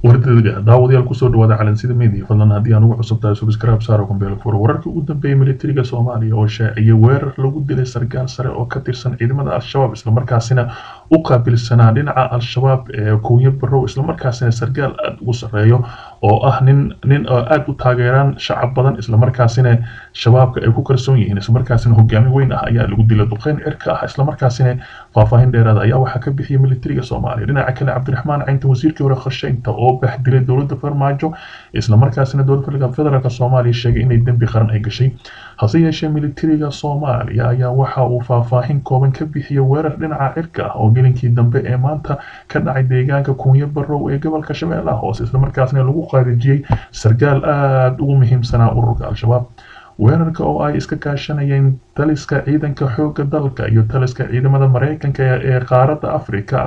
wardadga daawadayaal kusoo dhawaada calansida media fadlan haddii aan ugu cusub tahay subscribe saaro kumbeelo furo wararkii ugu dambeeyay militariga soomaaliya oo shaaciyay weerar lagu dilay sargaal sare oo ka tirsan ciidamada al-shabaab islamarkaasina u qaabilsanaa dhinaca al-shabaab ee kuunyo barow islamarkaasina sargaal aada ugu sarreeyo oo ah nin nin aada u taageeraan shacab badan islamarkaasina shabaabka ay ku kalsoon yihiin islamarkaasina hogaami weyn ah ayaa lagu dilay duqeyn cirka ah islamarkaasina faahfaahin dheeraada ayaa waxaa ka bixiyay militariga soomaaliya dhinaca kale cabdiraxmaan caynta wasiirkii hore qorsheynta oo baxdilay dowladda farmaajo islamarkaasina dowladda federaalk soomaaliya sheegay inay dembi qaran ay gashay hase yeeshee militariga soomaaliya ayaa waxa uu faahfaahin kooban ka bixiyay weerar dhinaca cirka ah oo gelinkii dambe ee maanta ka dhacay deegaanka kuunyo barow ee gobolka shabeellaha hoose islamarkaasina lagu qaarijiyey sargaal aada ugu muhiimsanaa ururka al-shabaab weerarka oo ay iska kaashanayeen taliska ciidanka xoogga dalka iyo taliska ciidamada mareykanka ee qaaradda africa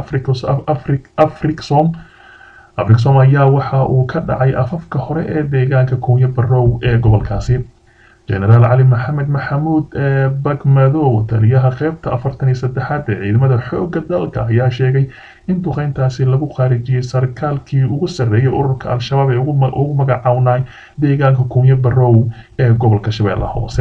africsom africsom ayaa waxa uu ka dhacay afafka hore ee deegaanka kuunyo barow ee gobolkaasi genaraal cali maxamed maxamuud ee bagmadow taliyaha qeybta afartan iyo saddexaad ee ciidamada xoogga dalka ayaa sheegay in duqeyntaasi lagu qaarijiyey sarkaalkii ugu sarreeyay ururka al-shabaab ee ugu magacawnay deegaanka kuunyo barow ee gobolka shabeellaha hoose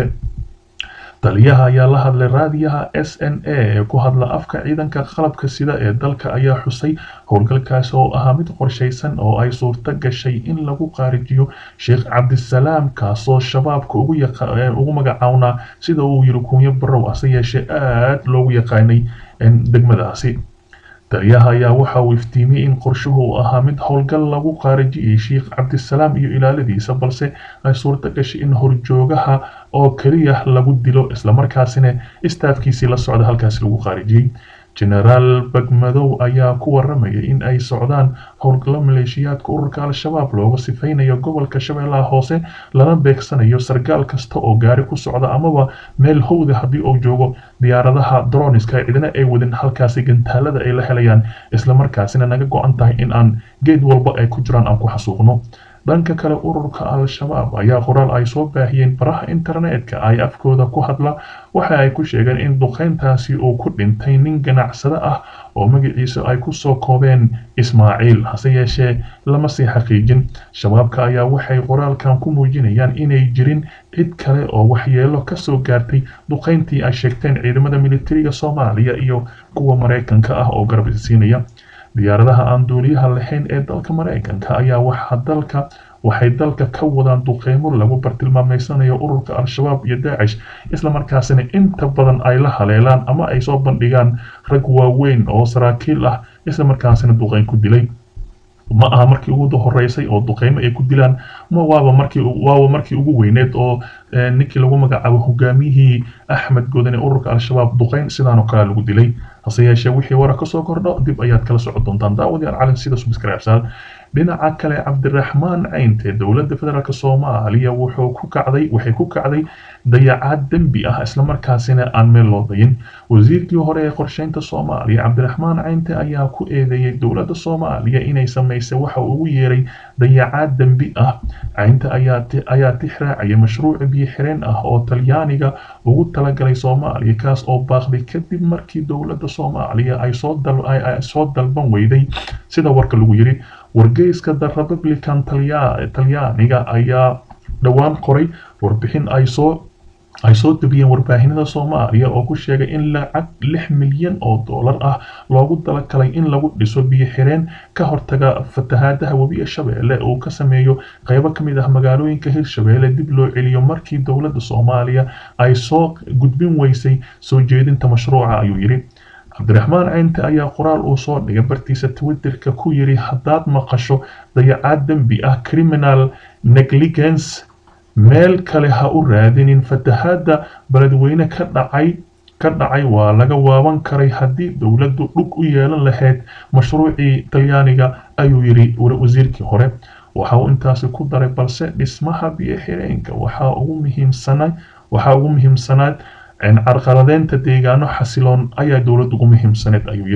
taliyaha ayaa la hadlay raadiyaha s n a ee ku hadla afka ciidanka qalabka sida ee dalka ayaa xusay howlgalkaasi oo ahaa mid qorshaysan oo ay suurto gashay in lagu qaarijiyo sheekh cabdisalaam kaasoo shabaabka ugu magacawnaa sida uu yiri kuunyo barow hase yeeshee aada loogu yaqaanay degmadaasi taliyaha ayaa waxa uu iftiimiyey in qorshuhu uu ahaa mid howlgal lagu qaarijiyey sheekh cabdisalaam iyo ilaaladiisa balse ay suurto gashay in horjoogaha oo keliya lagu dilo islamarkaasina istaafkiisii la socda halkaasi lagu qaarijiyey genaraal bagmadow ayaa ku waramayay in ay socdaan howlgallo maleeshiyaadka ururka al-shabaab looga sifaynayo gobolka shabeellaha hoose lana beegsanayo sargaal kasta oo gaari ku socda amaba meel howda haddii uu joogo diyaaradaha droniska cidina ay wadin halkaasi gantaalada ay la helayaan islamarkaasina naga go-an tahay in aan geed walba ay ku jiraan aan ku xasuuqno dhanka kale ururka al-shabaab ayaa qoraal ay soo baahiyeen baraha internetka ay afkooda ku hadla waxa ay ku sheegeen in duqeyntaasi uu ku dhintay nin ganacsado ah oo magaciisa ay kusoo koobeen ismaaciil hase yeeshee lama sii xaqiijin shabaabka ayaa waxay qoraalkan ku muujinayaan inay jirin cid kale oo waxyeelo kasoo gaartay duqeyntii ay sheegteen ciidamada militariga soomaaliya iyo kuwa mareykanka ah oo garab isiinaya diyaaradaha aan duuliyaha lahayn ee dalka mareykanka ayaa waxaa dalka waxay dalka ka wadaan duqeymo lagu bartilmaameysanayo ururka al-shabaab iyo daacish islamarkaasina inta badan ay la haleelaan ama ay soo bandhigaan rag waaweyn oo saraakiil ah islamarkaasina duqeyn ku dilay ma aha markii ugu horeysay oo duqeymo ay ku dilaan ma waaba markii waaba markii ugu weyneed oo ninkii lagu magacaabo hogaamiyihii axmed godane ururka al-shabaab duqeyn sidaan oo kale lagu dilay hase yeeshee wixii wara kasoo kordho dib ayaad kala socon doontaan daawadayaal calin sida subscribesal dhinaca kale cabdiraxmaan caynte dowladda federaalk soomaaliya wuxuu ku kacday waxay ku kacday dayacaad dembi ah islamarkaasina aan meel loo dayin wasiirkii hore ee qorsheynta soomaaliya cabdiraxmaan caynte ayaa ku eedeeyey dowladda soomaaliya inay samaysay waxa uu ugu yeeray dayacaad dembi ah caynte ayaa tix raacaya mashruuc biyo xireen ah oo talyaaniga ugu talagalay soomaaliya kaas oo baaqday kadib markii dowladda soomaaliya ay soo dalban weyday sida warka lagu yiri wargeyska the republican talyaaniga ayaa dhowaan qoray warbixin ay soo ay soo debiyeen warbaahinada soomaaliya oo ku sheegay in lacag lix milyan oo dollar ah loogu talagalay in lagu dhiso biyo xireen ka hortaga fatahaadaha webiga shabeelle uu ka sameeyo qeybo ka mid ah magaalooyinka hirshabeelle dib loo celiyo markii dowladda soomaaliya ay soo gudbin weysay soo jeedinta mashruuca ayuu yidhi cabdiraxmaan caynte ayaa qoraal uu soo dhigay bartiisa twitterka ku yidhi haddaad maqasho dayacaad dembi ah criminal negligence meel kale ha u raadinin fatahaadda beledweyne ka dhacay ka dhacay waa laga waaban karay haddii dowladdu dhug u yeelan lahayd mashruucii talyaaniga ayuu yidhi wasiirkii hore waxa uu intaasi ku daray balse dhismaha biyo xireenka waxaa ugu muhiimsana waxaa ugu muhiimsanaad carqaladeynta deegaano xasiloon ayaa dowladda ugu muhiimsaneed ayuu yidhi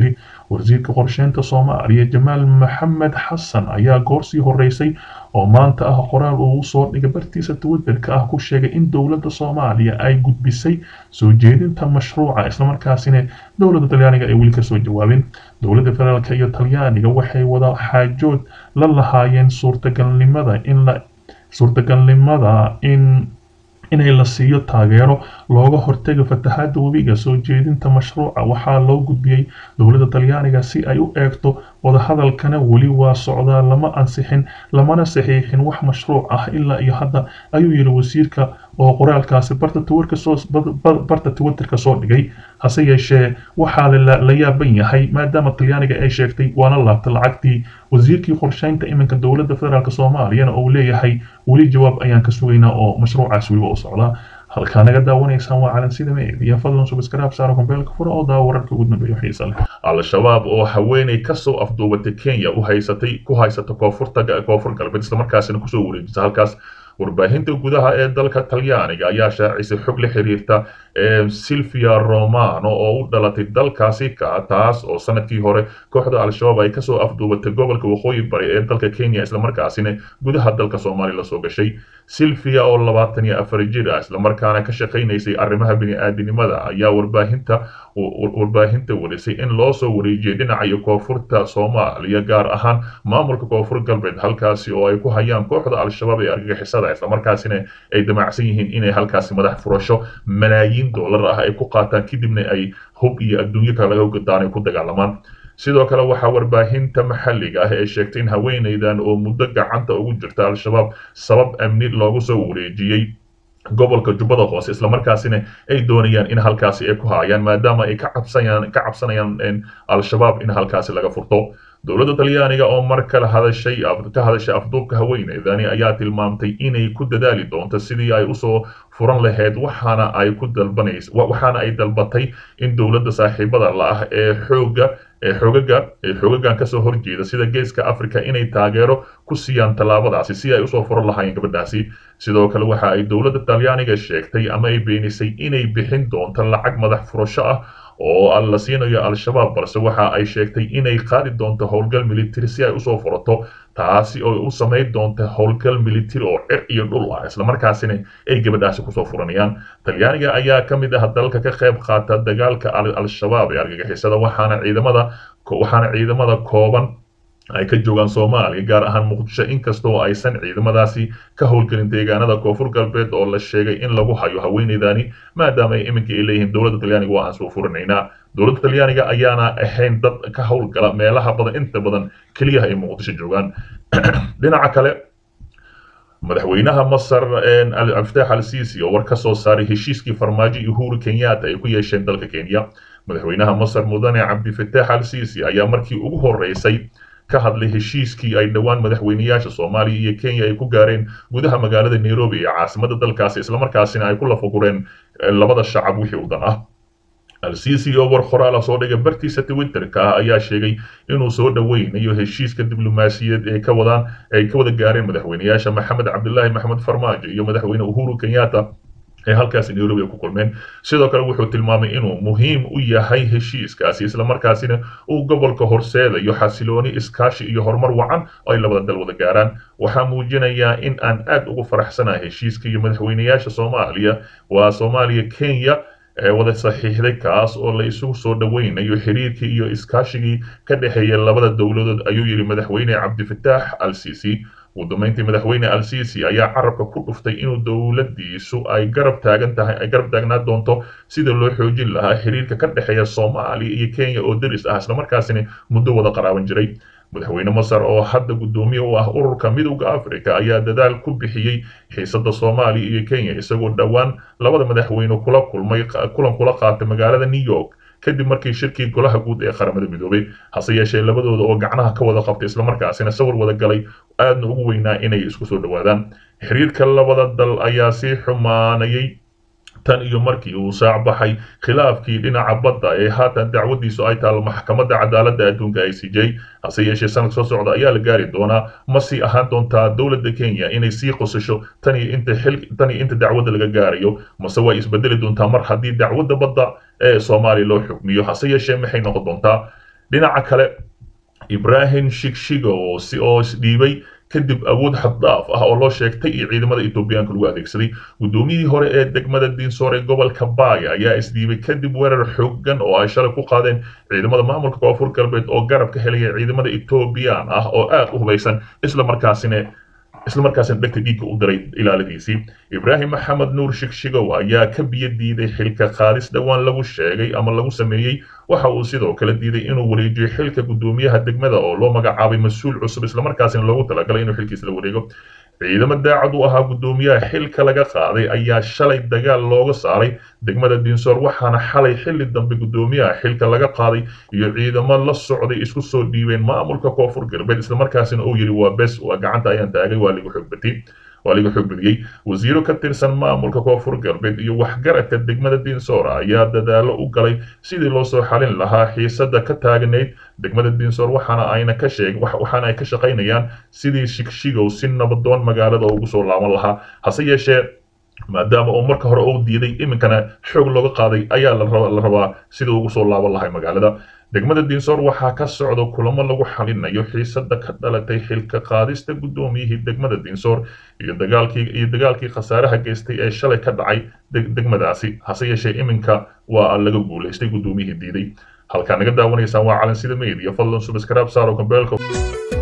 wasiirka qorsheynta soomaaliya jamaal maxamed xasan ayaa goorsii horeysay oo maanta ah qoraal uu soo dhigay bartiisa twitterka ah ku sheegay in dowladda soomaaliya ay gudbisay soo jeedinta mashruuca islamarkaasina dowladda talyaaniga ay weli kasoo jawaabin dowladda federaalk iyo talyaaniga waxay wada xaajood la lahaayeen suurtagalnimada in la suurtagalnimada in inay la siiyo taageero looga hortaga fatahaada webiga soo jeedinta mashruuca waxaa loo gudbiyey dowladda talyaaniga si ay u eegto wadahadalkana weli waa socdaa lama ansixin lamana saxiixin wax mashruuc ah ilaa iyo hadda ayuu yidhi wasiirka oo qoraalkaasi barta twitterka soo dhigay hase yeeshee waxaa la yaaban yahay maadaama talyaaniga ay sheegtay waana laabta lacagtii wasiirkii qorsheynta iminka dowladda federaalk soomaaliyana uu leeyahay weli jawaab ayaan ka sugaynaa oo mashruucaas weliba u socdaa halkaa naga daawanaysaan waa calansida meediya fadlan subscribe saara kombeelka fura oo daawo wararka ugu dambeeya xiisa leh al-shabaab oo haweeney kasoo afduubatay kenya u haysatay ku haysata koonfurta koonfur galbeed islamarkaasina kusoo wareejisa halkaas warbaahinta gudaha ee dalka talyaaniga ayaa shaacisay xog la xiriirta silvia romano oo u dhalatay dalkaasi ka taas oo sanadkii hore kooxda al-shabaab ay kasoo afduubatay gobolka waqooyi bari ee dalka kenya islamarkaasina gudaha dalka soomaaliya lasoo gashay silvia oo labaatan iyo afar jir ah islamarkaana ka shaqaynaysay arrimaha bini-aadinimada ayaa warbaahinta warbaahinta warisay in loo soo wareejiyay dhinaca koonfurta soomaaliya gaar ahaan maamulka koonfur galbeed halkaasi oo ay ku hayaan kooxda al-shabaab ee argagixisada islamarkaasina ay damacsan yihiin inay halkaasi madax furasho malaayiin dollar ah ay ku qaataan kadibna ay hub iyo adduunyo kale laga gadaan ay ku dagaalamaan sidoo kale waxaa warbaahinta maxalliga ah ee sheegtay in haweenaydan oo muddo gacanta ugu jirta al-shabaab sabab amni loogu soo wareejiyey gobolka jubbada hoose islamarkaasina ay doonayaan in halkaasi ay ku haayaan maadaama ay ka cabsanayaan ka cabsanayaan al-shabaab in halkaasi laga furto dowladda talyaaniga oo mar kale hadashay ka hadashay afduubka haweeneydani ayaa tilmaamtay inay ku dadaali doonto sidii ay usoo furan lahayd waxaana ay ku dalbanays waxaana ay dalbatay in dowladda saaxiibada la ah ee xooga ee xoogaga ee xoogagan kasoo horjeeda sida geeska africa inay taageero ku siiyaan tallaabadaasi si ay usoo furan lahaayeen gabadhaasi sidoo kale waxa ay dowladda talyaaniga sheegtay ama ay beenisay inay bixin doonto lacag madax furasho ah oo la siinayo al-shabaab balse waxa ay sheegtay inay qaadi doonto howlgal military si ay usoo furato taasi oo u samayn doonta howlgal military oo cir iyo dhul ah islamarkaasina ay gabadhaasi kusoo furanayaan talyaaniga ayaa ka mid ah dalka ka qayb qaata dagaalka al-shabaab ee argagixisada waxaana ciidamada waxaana ciidamada kooban ay ka joogaan soomaaliya gaar ahaan muqdisho inkastoo aysan ciidamadaasi ka howlgelin deegaanada koonfur galbeed oo la sheegay in lagu hayo haweeneydani maadaama ay iminka ay leeyihiin dowladda talyaaniga waa aan soo furinaynaa dowladda talyaaniga ayaana ahayn dad ka howlgala meelaha badan inta badan keliyaha ay muqdisho joogaan dhinaca kale madaxweynaha masar abdiftax al sisi oo war ka soo saaray heshiiskii farmaajo iyo uhuru kenyatta ay ku yeesheen dalka kenya madaxweynaha masar mudane cabdifatax al sisi ayaa markii ugu horeysay ka hadlay heshiiskii ay dhowaan madaxweyneyaasha soomaaliya iyo kenya ay ku gaareen gudaha magaalada nairobi ee caasimada dalkaasi islamarkaasina ay ku lafagureen labada shacab wixii u dan ah al-sisi oo war qoraala soo dhigay bartiisa twitterka ah ayaa sheegay inuu soo dhoweynayo heshiiska diblomaasiyaed ee ka wadaan ay ka wada gaareen madaxweyneyaasha maxamed cabdilaahi maxamed farmaajo iyo madaxweyne uhuru kenyatta ee halkaasi nairobi ay ku kulmeen sidoo kale wuxuu tilmaamay inuu muhiim u yahay heshiiskaasi islamarkaasina uu gobolka horseedayo xasilooni iskaashi iyo horumar wacan oo ay labada dal wada gaaraan waxaa muujinayaa in aan aad ugu faraxsanahay heshiiska iyo madaxweyneyaasha soomaaliya waa soomaaliya kenya ee wada saxiixday kaas oo la isugu soo dhoweynayo xiriirkii iyo iskaashigii ka dhexeeya labada dowladood ayuu yidhi madaxweyne cabdifatax al sisi ugu dambeyntii madaxweyne al sisi ayaa carabka ku dhuftay inuu dowladiisu ay garab taagan tahay ay garab taagnaa doonto sida loo xoojin lahaa xiriirka ka dhexeeya soomaaliya iyo kenya oo deris ah islamarkaasina muddo wada qaraaban jiray madaxweyne masar oo hadda guddoomiye u ah ururka midowda africa ayaa dadaal ku bixiyey xiisada soomaaliya iyo kenya isagoo dhowaan labada madaxweyne kula kulmay kulan kula qaatay magaalada new york kadib markii shirkii golaha guud ee qaramada midoobay hase yeeshee labadooda oo gacnaha ka wada qabtay islamarkaasina sawir wada galay aadna ugu weynaa inay isku soo dhowaadaan xiriirka labada dal ayaa sii xumaanayay tan iyo markii uu saac baxay khilaafkii dhinaca badda ee haatan dacwadiisu ay taalo maxkamadda cadaaladda adduunka i c j hase yeeshee sanad soo socda ayaa la gaari doonaa ma sii ahaan doontaa dowladda kenya inay sii qosasho tan iyo inta xil tan iyo inta dacwadda laga gaarayo mase way isbedeli doontaa mar haddii dacwadda badda ee soomaaliya loo xukmiyo hase yeeshee maxay noqon doontaa dhinaca kale ibrahim shigshigo oo si oo isdhiibay kadib awood xaddhaaf ah oo loo sheegtay iyo ciidamada etoobiyaanka lagu adeegsaday guddoomiyihii hore ee degmada diinsoor ee gobolka baaya ayaa isdhiibay kadib weerar xooggan oo ay shalay ku qaadeen ciidamada maamulka koonfur galbeed oo garab ka helaya ciidamada etoobiyaan ah oo aad u hubaysan isla markaasina isla markaasina dhegta dhiigga u diray ilaaladiisii ibraahim maxamed nuur shigshigow ayaa ka biyo diiday xilka qaadis dhowaan lagu sheegay ama lagu sameeyey waxa uu sidoo kale diiday inuu wareejiyo xilka guddoomiyaha degmada oo loo magacaabay mas-uul cusub islamarkaasina loogu talagalay inuu xilkiisa la wareego ciidamo daacad u ahaa guddoomiyaha xilka laga qaaday ayaa shalay dagaal looga saaray degmada diinsoor waxaana xalay xilli dambe guddoomiyaha xilka laga qaaday iyo ciidamo la socday isku soo dhiibeen maamulka koonfur galbeed islamarkaasina uu yidhi waa bes waa gacanta ayaan taagay waa ligu xogbati waa laga xog badiyey wasiiro ka tirsan maamulka koonfur galbeed iyo waxgaradka degmada diinsoor ayaa dadaalo u galay sidii loo soo xalin lahaa xiisada ka taagnayd degmada diinsoor waxaana ayna ka sheeg waxaana ay ka shaqaynayaan sidii shigshigow si nabadoon magaalada ugu soo laaban lahaa hase yeeshee maadaama uu marka hore uu diiday iminkana xoog looga qaaday ayaa la rabaa sidii ugu soo laaban lahay magaalada degmada diinsoor waxaa ka socda kulamo lagu xalinayo xiisada ka dhalatay xilka qaadista guddoomiyihii degmada diinsoor iyo dagaalkii iyo dagaalkii khasaaraha geystay ee shalay ka dhacay degmadaasi hase yeeshee iminka waa laga guulaystay guddoomiyihii diiday halkaa naga daawanaysaan waa calansida media fadlan subscribe saaro kambeelka